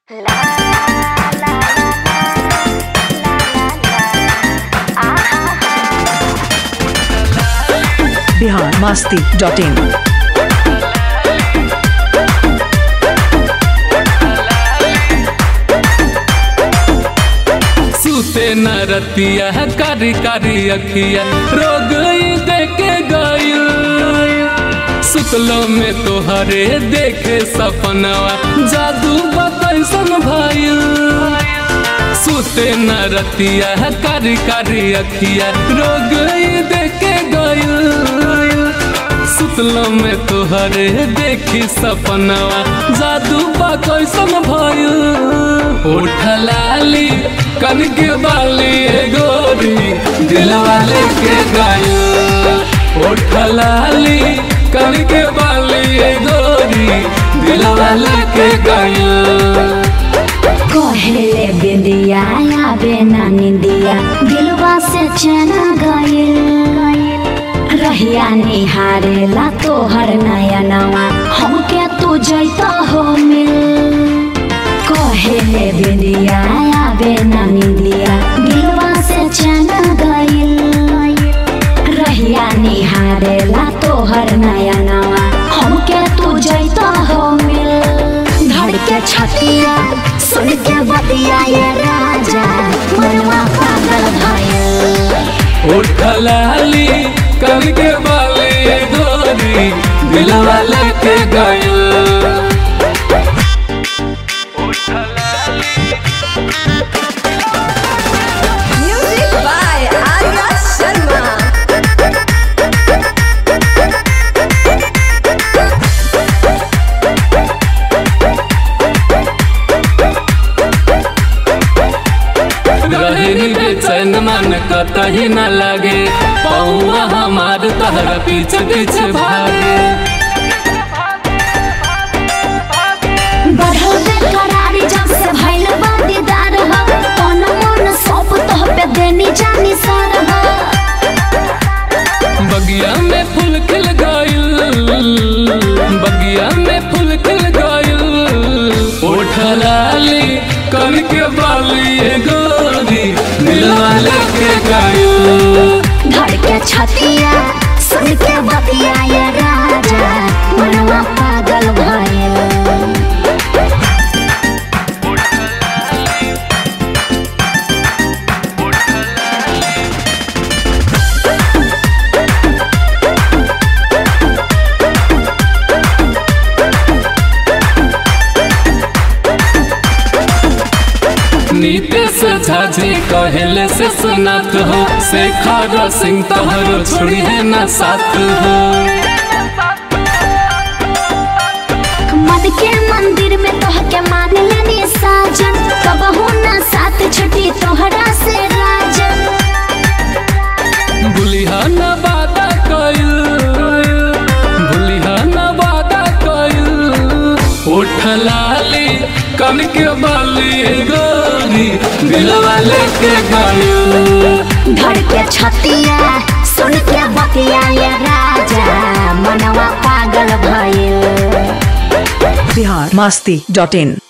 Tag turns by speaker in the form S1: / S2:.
S1: Bihar Masti dot in
S2: सूते न रतिया कारी कारी अखिया रोग देखे गईल सुतलो में तोहरे देखे सपनवा जादू बतैसन भइल सूते न रतिया कारी कारी अखिया रोग देखे गईल सुतलो में तोहरे देखी सपनवा जादू बा कैसन भइल उठलाली कन के बाली ए गोरी दिलवा लेके गइल उठलाली कन के बाली ए गोरी दिलवा लेके गइल
S3: कहेले बिंदिया आवे ना निंदिया दिलवा से चना गइल रहिया निहारेला तोहर नया नवा हमके तू जैता हो मिल कहेले बिंदिया आवे ना निंदिया दिलवा से चना गइल रहिया निहारेला तोहर नया नवा हमके तू जैता हो मिल धड़के छतिया सुन के बतिया ये राजा मनवा पागल भइल
S2: उठलाली कन के बाली ए गोरी दिलवा लेके गइल
S4: Music by Arya Sharma.
S2: रहनी बेचैन मन कतही न लगे पौआ हमार तहरा पीछे पीछे भागे
S3: बढ़ल बेकरारी जब से भइल बा दीदार हो तन मन सब तोह पे देनी जानी सर हो
S2: बगिया में फूल खिल गइल बगिया में फूल खिल गइल उठलाली कन के बाली ए गोरी दिलवा लेके गइल
S3: धड़के छतिया सुन के बतिया ये राजा मनवा पागल भइल
S2: नीतीश झाजी कहले से सुनात हो शेखर सिंह तोहरो छोड़ी है ना साथ हो
S3: मद के मंदिर में तोह के मान लेनी साजन कबहू ना साथ छुटी तोहरा से राजन
S2: भूलिहा न वादा कइल भूलिहा न वादा कइल उठलाली कन के बाली गोरी दिलवा लेके गइल
S3: धड़के छतिया सुन के बतिया ये राजा मनवा पागल भइल
S1: बिहार मस्ती डॉट इन